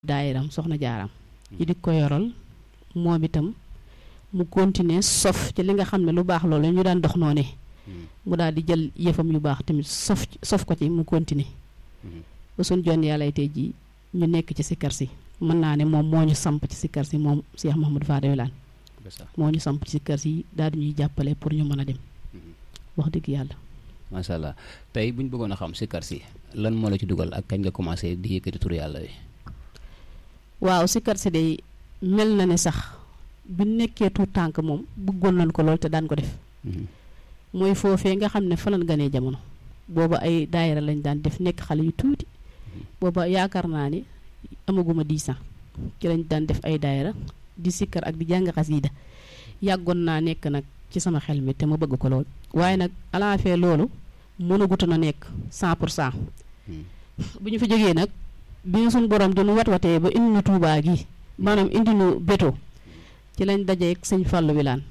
daayiram soxna jaaram yi di ko yoral moom itam mu continuer sof ci li nga xam ne lu baax loolu ñu daan dox noone mu daal di jël yëfam yu baax tamit sof sof ko ci mu continuer ba suñ jon yàlla tey ji ñu nekk ci sikkar si mën naa ne moom moo ñu samp ci sikkar si moom Cheikh Mahamadou Fadel Wilane moo ñu samp ci sikkar si daal di ñuy jàppale pour ñu mën a dem wax dëgg yàlla macha allah tey bu ñu bëggoon a xam sikkar si lan moo la ci dugal ak kañ nga commencé di yëkkati tur yàlla wi waaw sikkar si day mel na ne sax bi nekkee tuut tànk moom bëggoon nañ ko lool te daan ko def mooy foofee nga xam ne fa lañ ganee jamono booba ay daayira lañ daan def nekk xale yu tuuti booba yaakaar naa ni amaguma 10 ans ci lañ daan def ay daayira di sikkar ak di jàng xasiida yàggoon naa nekk nag ci sama xel mi te ma bëgg ko lool waaye nag alaafee loolu mënagutu na nekk 100 pour cent bu ñu fi jógee nag bi ñu suñ borom di nu wat watee ba indi nu tuubaa gi maanaam indi nu béto ci lañ dajeeg sëñ Fallou Wilane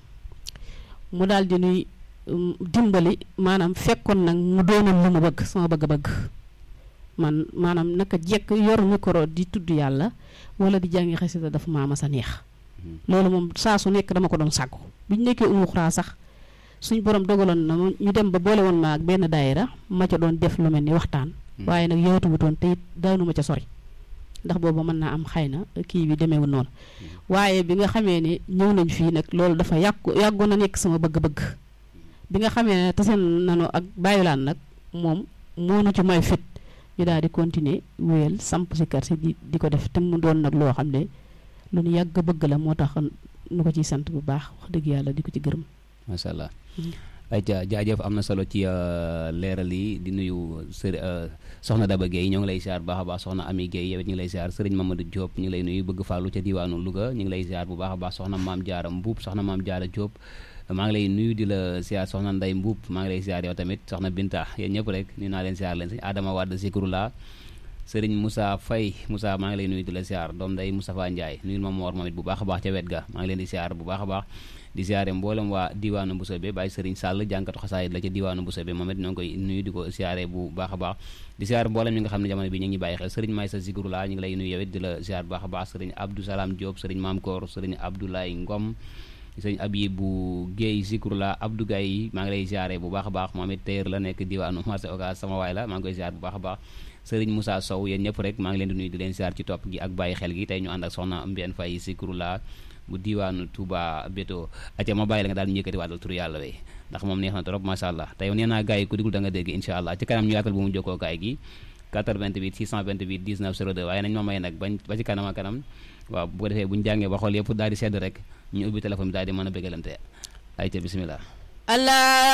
mu daal di nuy dimbali maanaam fekkoon nag mu doonoon lu mu bëgg sama bëgg-bëgg man maanaam naka jekk yor micro di tudd yàlla wala di jàngi xasida dafa maama sa neex loolu moom saa su nekk dama ko doon sàkku bi ñu nekkee umu xuraa sax suñ borom dogaloon na ñu dem ba boole woon ma ak benn daayira ma ca doon def lu mel ni waxtaan waaye nag yowatuwutoon te it daanu ma ca sori ndax boobu mën naa am xëy na kii bi demeewul noonu waaye bi nga xamee ne ñëw nañ fii nag loolu dafa yàgg yàggoon na nekk sama bëgg-bëgg bi nga xamee ne tase nanu ak bàyyilaan nag moom moo nu ci may fit ñu daal di continuer wéyal samp si kër si di di ko def te mu doon nag loo xam ne lu nu yàgg bëgg la moo tax nu ko ciy sant bu baax wax dëgg yàlla di ko ci gërëm macha allah ay ja jaajëf am na solo ci leeral yi di nuyu sër soxna Daba Guèye ñoo ngi lay ziar bu baax a baax soxna Ami Guèye yow it ñu ngi lay ziar sëriñ Mamadou Diop ñu ngi lay nuyu bëgg fàllu ca diwaanu Louga ñu ngi lay ziar bu baax a baax soxna maam Diarra Mbuub soxna maam Diarra Diop maa ngi lay nuyu di la ziar soxna Nday Mbuub maa ngi lay ziar yow tamit soxna Binta yéen ñëpp rek nuyu naa leen ziar leen sëñ Adama Wade Zikrula sëriñ Moussa Faye Moussa maa ngi lay nuyu di la ziar doom day Moustapha Ndiaye nuyul ma moor moom it bu baax a baax ca wet ga maa ngi leen di ziar bu baax a baax di ziare mboolem waa diwaanu Mboussobé Baye Serigne Sall jànkatu xasaayit la ca diwaanu Mboussobé moom it ñoo ngi koy nuyu di ko ziare bu baax a baax di ziare mboolem ñi nga xam ne jamono bi ñu ngi bàyyi xel Serigne Maysa Zikrula ñu ngi lay nuyu yow it di la ziar bu baax a baax Serigne Abdou Salam Diop Serigne Mam Koor Serigne Abdoulaye Ngom Serigne Abibou Guèye Zikrula Abdou Gaye maa ngi lay ziare bu baax a baax moom it téer la nekk diwaanu marché Ocass sama waay la maa ngi koy ziar bu baax a baax Serigne Moussa Sow yéen ñëpp rek maa ngi leen di nuyu di leen ziar ci topp gi ak bàyyi xel gi tey ñu ànd ak soxna Mbène Faye Zikrula bu diwaanu Touba Beto aca ma bàyyi la nga daal ñu yëkkati waatal turu yàlla wey ndax moom neex na trop macha allah te yow nee naa gars yi ku digul da nga dégg incha allah ci kanam ñu yaatal bu mu jokkoo gaay gi 428 628 19 02 waaye nañ ma may nag bañ ba ci kanam a kanam waaw bu ko defee bu ñu jàngee ba xool yëpp daal di sedd rek ñu ubbi téléphone bi daal di mën a bégalante ay ca bismillah